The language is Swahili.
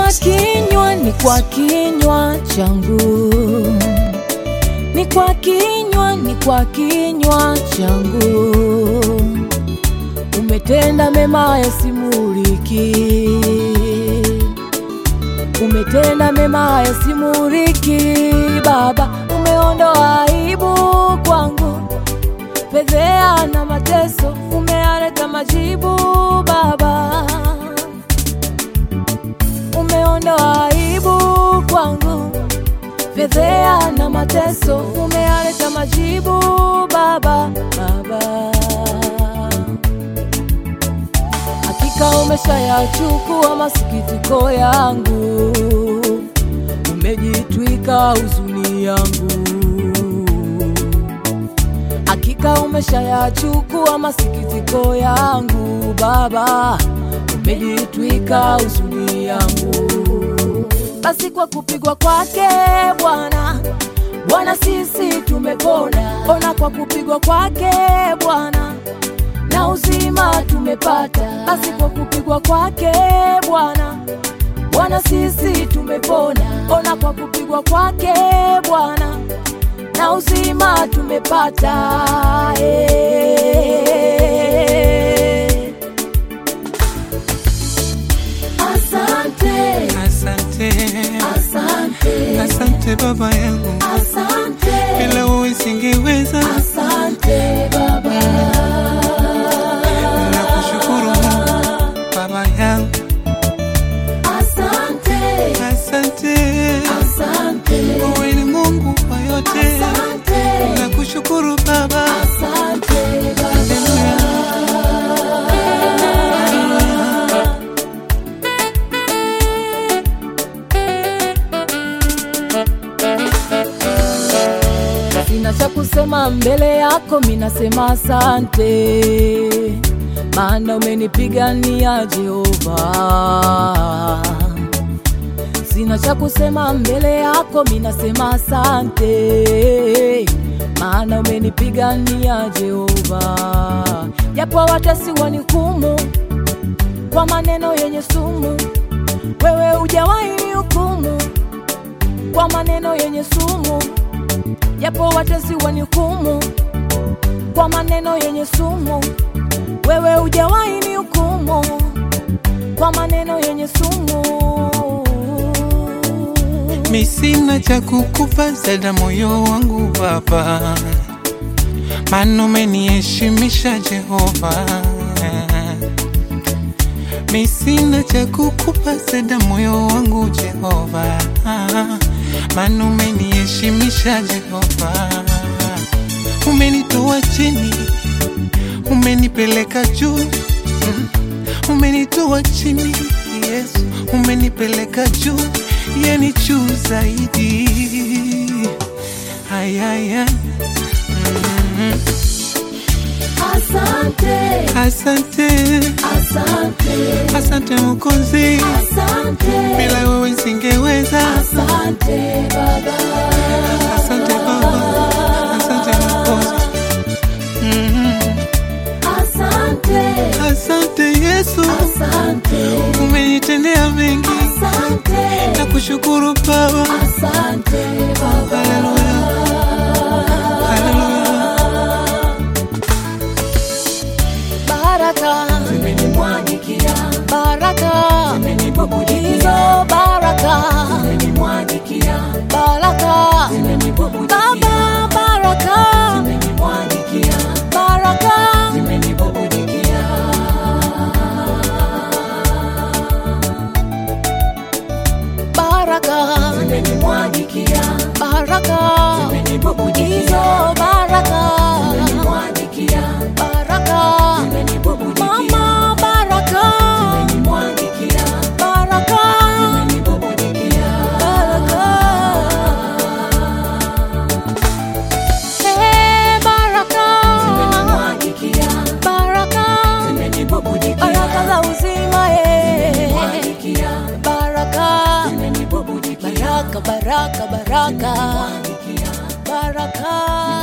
kwa kinywa, ni kwa kinywa changu, ni kwa kinywa, ni kwa kinywa changu. Umetenda mema yasimuliki, umetenda mema yasimuliki. Baba, umeondoa aibu kwangu, fedhea na mateso, umealeta majibu Baba umeondoa aibu kwangu, fedhea na mateso, umealeta majibu Baba, Baba. Hakika umeshayachukua masikitiko yangu, umejitwika huzuni yangu. Hakika umeshayachukua masikitiko yangu Baba, umejitwika huzuni yangu. Basi kwa kupigwa kwake Bwana, Bwana sisi tumepona. Ona kwa kupigwa kwake Bwana na uzima tumepata. Basi kwa kupigwa kwake Bwana, Bwana sisi tumepona. Ona kwa kupigwa kwake Bwana na uzima tumepata. Eh. Asante, Asante, asante, asante baba yangu, asante, bila wewe singeweza. asante Baba. Nakushukuru Mungu baba yangu, Asante, asante, asante, wewe ni Mungu wa yote. asante, Nakushukuru baba, asante Baba. Haleluya. Sina cha kusema mbele yako, minasema asante, maana umenipigania Jehova. Sina cha kusema mbele yako, minasema asante, maana umenipigania Jehova. Japo watesi wanihukumu kwa maneno yenye sumu, wewe hujawahi nihukumu kwa maneno yenye sumu japo watesi wanihukumu kwa maneno yenye sumu, wewe hujawahi nihukumu kwa maneno yenye sumu. mi sina cha kukupa zaidi ya moyo wangu baba, maana umeniheshimisha Jehova. Mi sina cha kukupa zaidi ya moyo wangu Jehova, maana umeniheshimisha Jehova. Umenitoa chini, umenipeleka juu, Mm. umenitoa chini Yesu, umenipeleka juu, yani juu zaidi. Ayaya, mm. Asante, Asante, asante, asante Mwokozi, asante, bila wewe singeweza. asante Baba. Asante Baba, asante Mwokozi, Mm. Asante, asante Yesu, asante, umenitendea mengi, asante, na kushukuru Baba. asante Baba. Haleluya, haleluya. Baraka zimenimwagikia, baraka zimenibubujikia, baraka zimenimwagikia, baraka zimenibubujikia, Baba baraka zimenimwagikia, baraka zimenibubujikia. Baraka zimenimwagikia, baraka zimenibubujikia, baraka zimenimwagikia, baraka Mama baraka zimenimwagikia, baraka zimenibubujia, baraka Eh, baraka zimenimwagikia, baraka zimenibubujia, baraka za uzima eh, zimenimwagikia, baraka zimenibubujia, baraka baraka baraka baraka